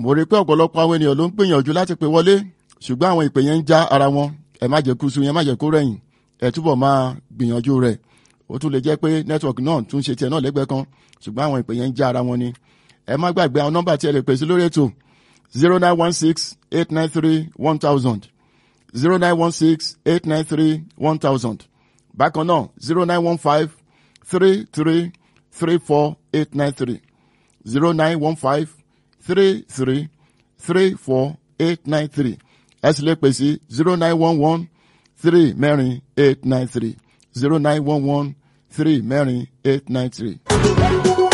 mo rí i pé ọ̀pọ̀lọpọ̀ àwọn ènìyàn ló ń gbìyànjú láti pè wọlé ṣùgbọ́n àwọn ìpè yẹn ń já ara wọn ẹ má jẹ́ kú sú yẹn má jẹ́ kó rẹ̀yìn ẹ túbọ̀ máa gbìyànjú rẹ̀ ó tún lè jẹ́ pé nẹ́tíwọ̀kì náà tún ṣe tiẹ̀ náà lẹ́gbẹ̀ẹ́ kan ṣùgbọ́n àwọn ìpè yẹn ń já ara wọn ni ẹ má gbàgbé àwọn nọ́mbà tí ẹ lè pè sí lórí ètò zero nine one six eight nine three one thousand zero nine one six eight nine three one thousand bákan náà zero nine one five three three three four eight nine three zero nine one five three three three four eight nine three ẹ sì lè pè sí zero nine one one three mẹ́rin eight nine three zero nine one one three mẹ́rin eight nine three.